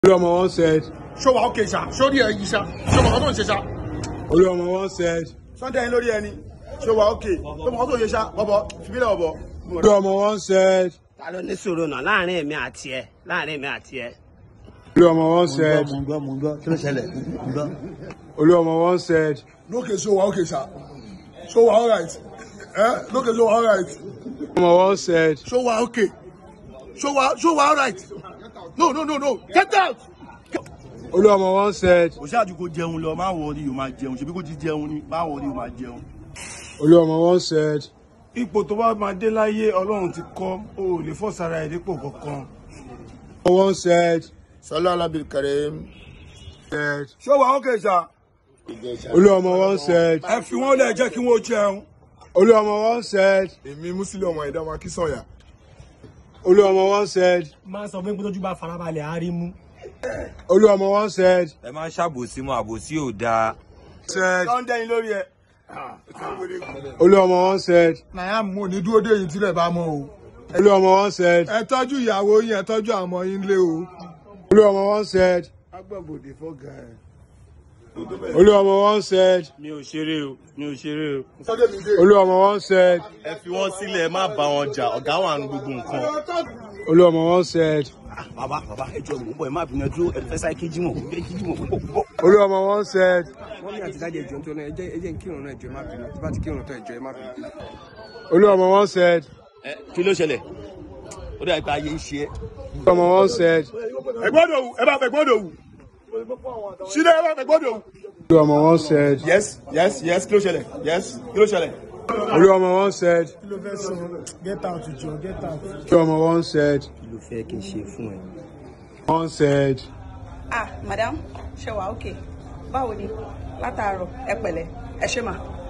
Olúọmọ one said. ṣó wa ókè ṣá ṣó rí ẹ yìí ṣá ṣó mọ̀ ọ́ tó ń ṣe ṣá Olúọmọ one said. sunday lórí ẹni ṣó wa ókè ṣó mọ̀ ọ́ tó ń ṣe ṣá bọ́bọ̀ fìbílẹ̀ bọ́bọ̀. Olúọmọ one said. ta ló ní sòrò náà láàrin èmi àti ẹ láàrin èmi àti ẹ. Olúọmọ one said. mo ń gbọ́ mo ń gbọ́ kí ló ṣẹlẹ̀ mo ń gbọ́. Olúọmọ one said. lókè ṣó wa ókè ṣá ṣó wa alright ẹ lókè ṣó wa alright Olúọmọ one said. ṣó wa ókè ṣó wa ṣó wa alright no no no no get out. Olúọmọ one said. kò ṣáàjú kó jẹun lọ má wọrí o máa jẹun ṣebí kó ti jẹun ni má wọrí o máa jẹun. Olúọmọ one said. ipò tó bá máa dé láyé ọlọ́run ti kọ́ o ò lè fọ́sára ẹ̀ dípò kankan. One said. sọlá alábìrì kẹrẹ said. ṣó wa ókè ṣá Olúọmọ one said. ẹ fi wọn lẹ jẹ kí wọn jẹun. Olúọmọ one said. èmi musili ọmọ ẹ̀dá ọmọ akínsọ̀yà. Olúọmọ one said. máa sọ fún pé tójú bá farabalẹ̀ á rí mú. Olúọmọ one said. ẹ má ṣàbòsí mọ́ àbòsí ò dáa. said. sunday lórí ẹ. Olúọmọ one said. nàyà mú ní dúró dé yìí tílẹ̀ bá mọ́ o. Olúọmọ one said. ẹ tọ́jú ìyàwó yín ẹ tọ́jú àwọn ọmọ yín lé o. Olúọmọ one said. agbábọ̀dé fọ́gà ẹ̀. Olúọmọ one said. mi ò ṣeré o mi ò ṣeré o. sọ́dẹ̀ mi dé. Olúọmọ one said. ẹ fi wọn sílẹ̀ ẹ má bá wọn jà ọ̀gá wà ní gbogbo nǹkan. Olúọmọ one said. bàbá bàbá ẹ jọ mò ń bọ̀ ẹ má bínú ẹ dúró ẹ fẹ́ sáré kí jímọ̀ ẹ kí jímọ̀ púpọ̀ púpọ̀. Olúọmọ one said. wọ́n ní àtidájọ́ ẹjọ́ nítorí náà ẹjẹ́ ẹjẹ́ ń kírun náà ẹjọ́ ẹ má bínú tí bá ti kírun tó ẹjọ́ ẹ má bínú. Olúọmọ one said. ẹ kí ló ṣẹlẹ̀ ó dà pé ayé ń ṣe é. Olúọmọ one said. ẹ gbọ́dọ̀ wù ẹ bá fẹ́ gbọ́dọ̀ wù. sílẹ̀ ẹ bá fẹ́ gbọ́dọ̀ wù. Olúọmọ one said. yes yes yes kí ló ṣẹlẹ̀ yes kí ló ṣẹlẹ̀. Olúọmọ one said. kí ló fẹ́ sọ get out jọ get out. Olúọmọ one said. kí ló fẹ́ kí n ṣe fún ẹ. One said. ah madam ṣe wà ókè báwo ni látàárọ̀ ẹ pẹ̀lẹ́ ẹ ṣe mà.